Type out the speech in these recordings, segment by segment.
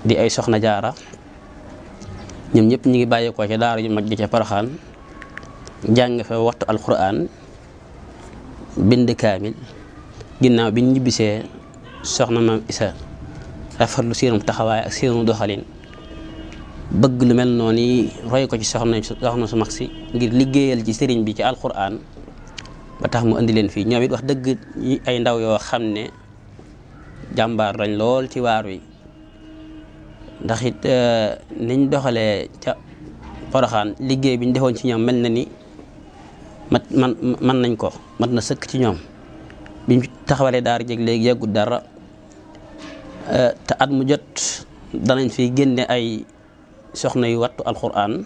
di ay soxna jaara ñoom ñëpp ñu ngi bàyyeekoo ca daara ju mag ji ca Poroxaan jàng fa waxtu alquran bind kaamil ginnaaw bi ñu ñibbisee soxna maam isa rafetlu seenum taxawaay ak seenum doxalin bëgg lu mel noonu yi roy ko ci soxna soxna su mag si ngir liggéeyal ci sëriñ bi ci alquran ba tax mu indi leen fii ñoom it wax dëgg ay ndaw yoo xam ne jàmbaar lañ lool ci waar wi ndax it niñ doxalee ca Poroxaan liggéey bi ñu defoon ci ñoom mel na ni mat man man nañ ko mat na sëkk ci ñoom biñ taxawalee daara jeg léegi yeggut dara te at mu jot danañ fi génne ay soxna yu wattu alquran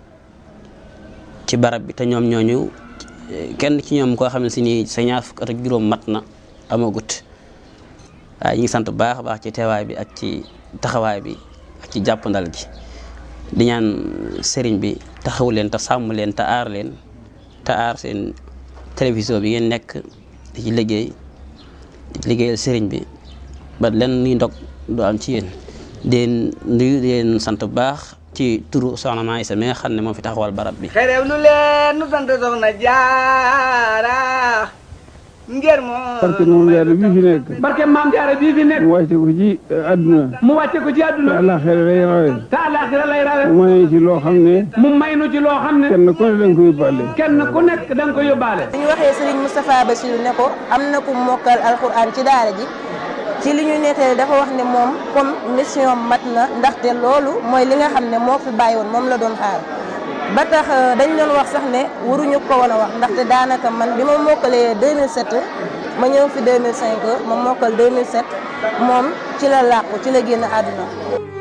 ci barab bi te ñoom ñooñu kenn ci ñoom koo xam ne si ni sa ñaar fukk at ak juróom mat na amagut waaye ñu ngi sant bu baax a baax ci teewaay bi ak ci taxawaay bi ak ci jàppandal gi di ñaan sëriñ bi taxawu leen te sàmm leen te aar leen te aar seen télévision bi ngeen nekk di ci liggéey di ci liggéeyal sëriñ bi ba len ni ndog du am ci yéen deen nuyu deen sant bu baax ci turu soxna Maa Isa mi nga xam ne moo fi taxawal barab bi xerew lu leen nu sant soxna jaara ngir moo barke moom jaara bii fi nekk barke maam jaara bii fi nekk mu wàcce ko ci àdduna mu wàcce ko ci te àdduna àllaaxira lay rawe te àllaaxira lay rawe mu may ci loo xam ne mu may nu ci loo xam ne kenn ku ne danga ko yóbbaale kenn ku nekk da nga ko yóbbaale bi ñu waxee Serigne Moustapha Bassirou ne ko am na ku mokkal alxuraan ci daara ji ci li ñu nettali dafa wax ne moom comme mission mat na ndaxte loolu mooy li nga xam ne moo fi bàyyi woon moom la doon xaar ba tax dañ doon wax sax ne waruñu ko woon a wax ndaxte daanaka man bi ma mokkalee 2007 ma ñëw fi 2005 ma mokkal 2007 moom ci la làqu ci la génn àdduna